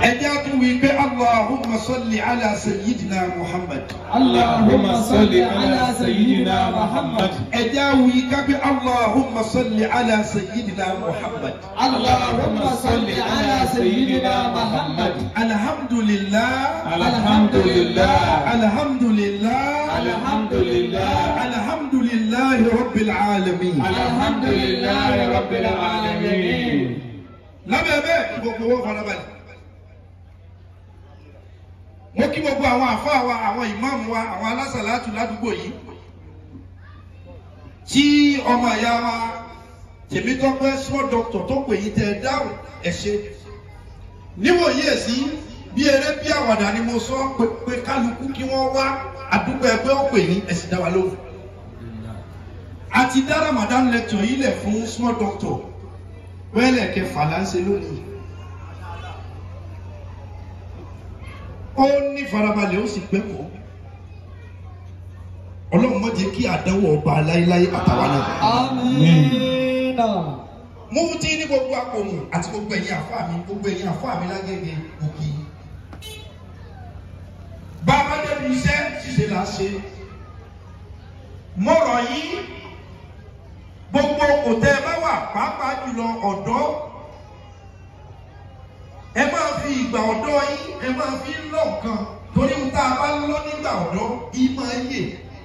ẹjẹ́ á tún wí pé allahumma salli ala sayyidina muhammad. اللهم صل على سيدنا محمد ẹjẹ́ á wí ká pé allahumma salli ala sayyidina muhammad. اللهم صل على سيدنا محمد alhamdulillah الحمد لله alhamdulillah الحمد لله alhamdulillah rabbil alamin. الحمد لله رب العالمين lábẹ́ bẹ́ẹ̀ kí gbogbo owó farabalẹ̀. mo kí gbogbo àwọn àfáà wa àwọn ìmáàmù wa àwọn alásàlátù ládùúgbò yìí tí ọmọ ìyá wa tèmítọ́pẹ́ small doctor tó pè yín tẹ dáhùn ẹ ṣé níwòye sí bí eré bí àwàdà ni mo sọ pé pé kálukú kí wọ́n wá àdúgbò ẹgbẹ́ ó pè yín ẹ sì dá wa lóhùn a ti dá Ramadan lecture yìí lẹ̀ fún small doctor wẹ́lẹ̀ kẹfà là ń ṣe lónìí. ó ní farabalẹ̀ ó sì pẹ́ kọ́. ọlọ́run má jẹ́ kí àdánwò ọba láéláé àtàwọn náà. آمين mo ń tí ní gbogbo àpòmù àti gbogbo ẹ̀yin àfáà mi gbogbo ẹ̀yin àfáà mi lágége òkè. bàbá débi iṣẹ́ ṣíṣe là ń ṣe. mo rọ̀ yín gbogbo òtẹ́ ẹ bá wà pàápàá jùlọ ọ̀dọ́ ẹ máa fi ìgbà ọ̀dọ́ yín ẹ máa fi ń lọ nǹkan torí ń tá a bá lọ nígbà ọ̀dọ́ yìí máa yè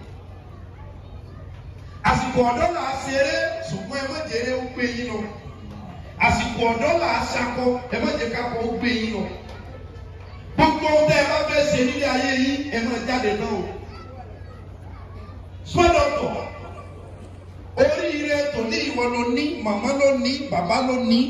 àsìkò ọ̀dọ́ là á ṣeré ṣùgbọ́n ẹ má jẹ́rẹ́ ó gbé yín lọ àsìkò ọ̀dọ́ là á ṣakọ ẹ má jẹ́ kákọ ó gbé yín lọ gbogbo ohun tẹ́ ẹ bá fẹ́ ṣe nílé ayé yín ẹ máa jáde náà o sọ́dọ̀tọ̀ oríire tòní ìwọ ló ní màmá ló ní bàbá ló ní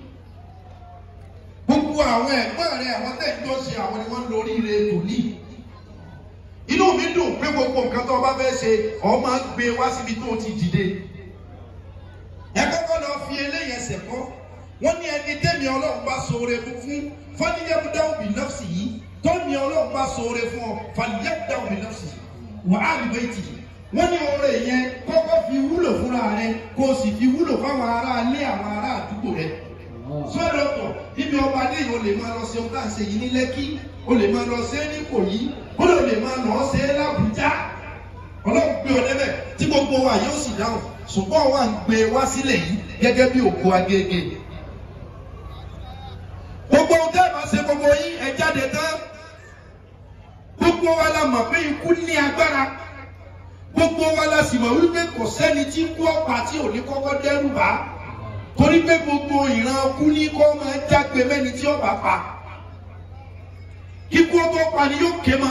gbogbo àwọn ẹ̀gbọ́n rẹ àwọn tẹ̀jọ́ ṣe àwọn ni wọ́n lórí ire tòní inú mi dùn pé gbogbo nǹkan tó o bá fẹ́ ṣe ọ máa ń gbé wá síbi tó o ti dìde ẹ kọ́kọ́ lọ fi eléyẹn ẹsẹ̀ kọ́ wọ́n ní ẹni tẹ́mi ọlọ́run bá ṣoore fún fún fọ́níyẹ́bùdáwù bí nọ́ọ̀sì yìí tọ́mi ọlọ́run bá ṣoore fún ọ fọ́níyẹ́bùdáwù bí nọ́ọ̀sì yìí wà á rí bẹ́ẹ̀ tì yìí wọ́n ní oore yẹn kọ́kọ́ fi wúlò fúnra rẹ kó o sì fi wúlò fáwọn ará ilé àwọn ará àdúgbò rẹ sọ́dọ̀tọ̀ níbi ọba adé yìí o lè máa lọ sí ohun tá à ń ṣe yìí ní lẹ́kí o lè máa lọ sí ní kòyí o lè máa lọ sí lábújá ọlọ́run gbé ọ débẹ̀ tí gbogbo wa yóò sì dáhùn ṣùgbọ́n wa ń gbé wá sílẹ̀ yìí gẹ́gẹ́ bí òkú agége gbogbo ohun tẹ́ ẹ máa ṣe gbogbo yín ẹ jáde tán gbogbo wa la mọ̀ pé ikú ní agbára gbogbo wa la sì mọ̀ wípé kò sẹ́ni tí kú ọ̀pá tí ò ní kọ́kọ́ dẹ́rù bá torí pé gbogbo ìran kú ní kọ́ máa jágbe mẹ́ni tí ó bá pa kíkú ó tó pa ni yóò ké ma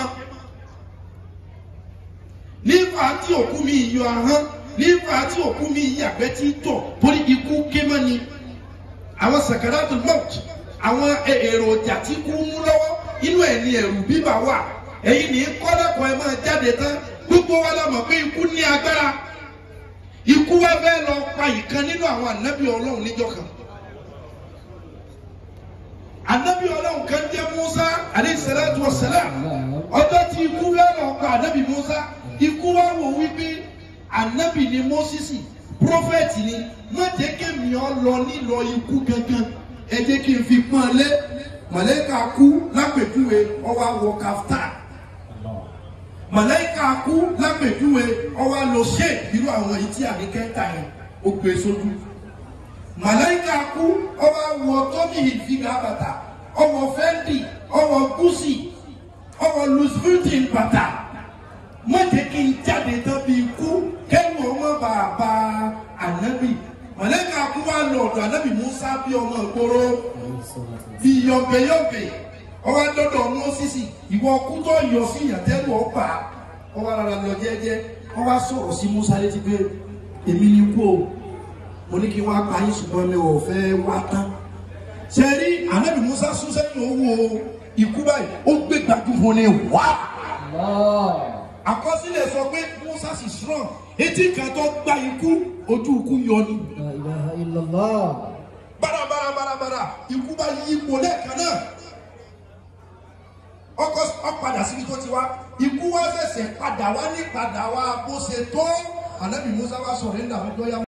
nígbà tí òkú mi yọ ahọ́n nígbà tí òkú mi yàgbẹ́ tí tọ̀ torí ikú ké ma ni àwọn sakaratul maut àwọn èròjà tí kú mú lọ́wọ́ inú ẹ̀ ní ẹ̀rù bíbà wà ẹ̀yin ní kọ́lẹ́kọ̀ọ́ ẹ máa jáde tán gbogbo wa la mọ̀ pé ikú ní agbára ikú wa fẹ́ lọ pa ìkan nínú àwọn ànábì ọlọ́run níjọ́ kan ànábì ọlọ́run kan jẹ́ Musa alayhi salatu wa salam ọjọ́ tí ikú fẹ́ lọ pa ànábì Musa ikú wa wò wípé ànábì ni Mósísì prófẹ́tì ni má jẹ́ kémi ọ lọ nílọ ikú gangan ẹ jẹ́ kí n fi pọ́n lé mọ̀lẹ́kà kú lápẹ̀júwe ọwọ́ àwọ̀ kàftà mọ̀lẹ́kà kú lápẹ̀júwe ọwọ́ àlọ́ ṣe irú àwọn èyí tí àníkẹ́ta yẹn ó gbé sójú mọ̀lẹ́kà kú ọwọ́ àwọ̀ tọ́mì ìfìgà bàtà ọwọ́ fẹ́ndì ọwọ́ gúúsì ọwọ́ lùsùfìtìn bàtà má jẹ́ kí n jáde tán bí ikú kẹ́nu ọmọ bàbá ànábì mọ̀lẹ́kà kú wà lọ́dọ̀ ànábì Musa bí ọmọ ìgboro bí yọ̀bẹ̀yọ̀bẹ̀ ọwọ́ dọ́dọ̀ Mósísì ìwọ kútọ́ yọ sí ìyàtẹ́lù ọgbà ọwọ́ ara lọ jẹ́jẹ́ ọwọ́ sọ̀rọ̀ sí Musa létí pé èmi ni kú o mo ní kí wọ́n apá yín ṣùgbọ́n mi ò fẹ́ wá tán ṣe rí ànábì Musa sún sẹ́yìn owó ikú báyìí ó gbé gbajúmọ̀ ní wá àkọsílẹ̀ sọ pé Musa sì strong etí kan tó gba ikú ojú ikú yọ ni لا إله إلا الله bárabára bárabára ikú bá yí ipò lẹ́ẹ̀kan náà ọkọ ọpadà síbi tó ti wá ikú wá ṣẹ̀ṣẹ̀ padà wá ní padà wá bó ṣe tó ànábì Musa wá sọ̀rọ̀ nígbà wọn tó yá.